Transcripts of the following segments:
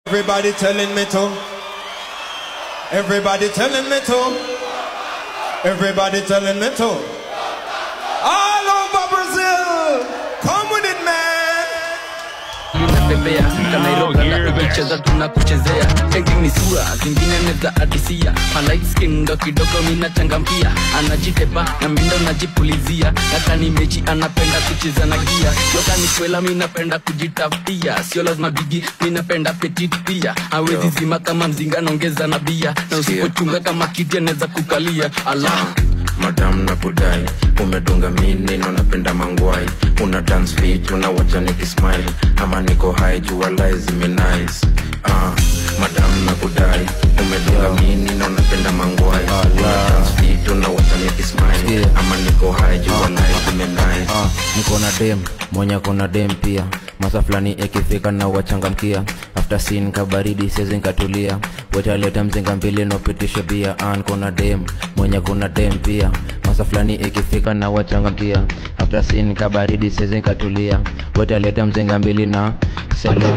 Everybody telling me to. Everybody telling me to. Everybody telling me to. All over Brazil. Come with it, man. tunatembea kanairoga ukicheza tunakuchezea eti ni sura zingine neza adisia malight skin ndo kidogo minachangamkia anajitepa na mindo najipulizia nakani mechi anapenda kucheza na gia yoka ni kwela minapenda kujitafutia sio lazima bigi minapenda petit pia awezi zima kama mzinga naongeza na bia na usipochunga kama kiti anaweza kukalia ala madam na kudai umedunga mini na unapenda mangwai una dance fit unawacha nikismile ama niko high jua lai zimenice uh, madam na kudai umedunga mini na unapenda mangwai una dance fit unawacha nikismile ama niko high jua lai zimenice Ah, niko na dem mwenye kuna dem pia masa fulani ikifika na wachangamkia after sin kabaridi sezi nkatulia wetaleta mzinga mbili nopitisha bia ah, niko na dem mwenye kuna dem pia masa fulani ikifika na wachangamkia after sin kabaridi sezi nkatulia wetaleta mzinga mbili na sele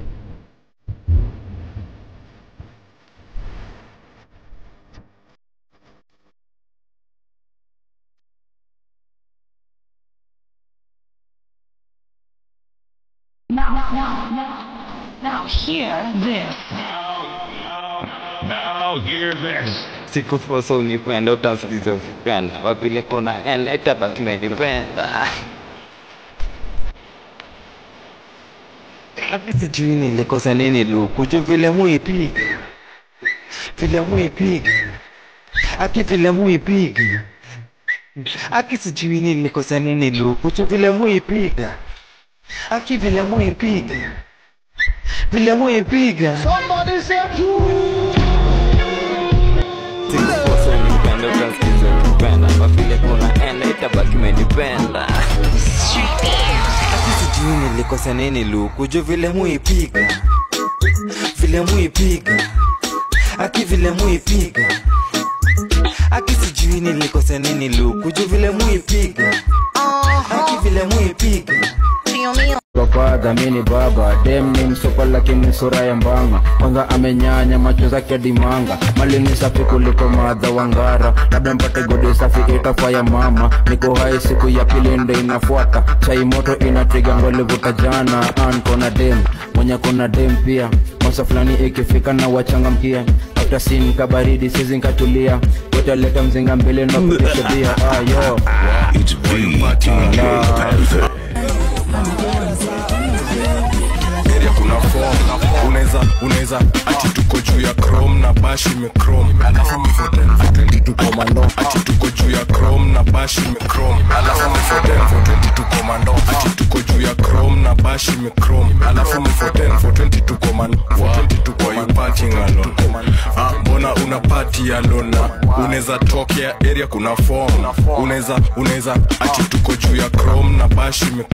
Now, now, now, now hear this. Now hear this. sikufosa unipenda utasikiza ukipenda wapile kuna eleta basi menipenda Lakini sijui nilikosa nini lukuju vile muipiga vile muipiga aki vile muipiga aki sijui nilikosa nini lukuju vile muipiga aki vile muipiga vile muipiga sikukosa unipenda utasikiza ukipenda mavile kuna enda itabaki menipenda Ati sijui nilikosa nini lukuju vile muipiga vile muipiga aki vile muipiga aki sijui nilikosa nini lukuju vile muipiga aki vile muipiga Papa dhamini baba dem ni msopa lakini sura ya mbanga kwanza amenyanya macho zake dimanga mali ni safi kuliko madha wangara labda mpate godi safi itafaa ya mama niko hai siku ya pili ndo inafuata chai moto inatriga ngolivuta jana an kona dem mwenye kona dem pia masa fulani ikifika na wachangamkia after sin kabaridi sizi nkatulia wetaleta mzinga mbele na kutisha bia ayo It's BT Panther. area kuna form unaweza unaweza ati tuko juu ya chrome na bash imechrome alafu mifoten for 22 komando ati tuko juu ya chrome na bash imechrome alafu mifoten for 22 komando ati tuko juu ya chrome na bash imechrome alafu mifoten for 22 komando for 22 kwa you partying alone ah mbona una party alone unaweza tokea area kuna form unaweza unaweza ati tuko juu ya chrome na bash imechrome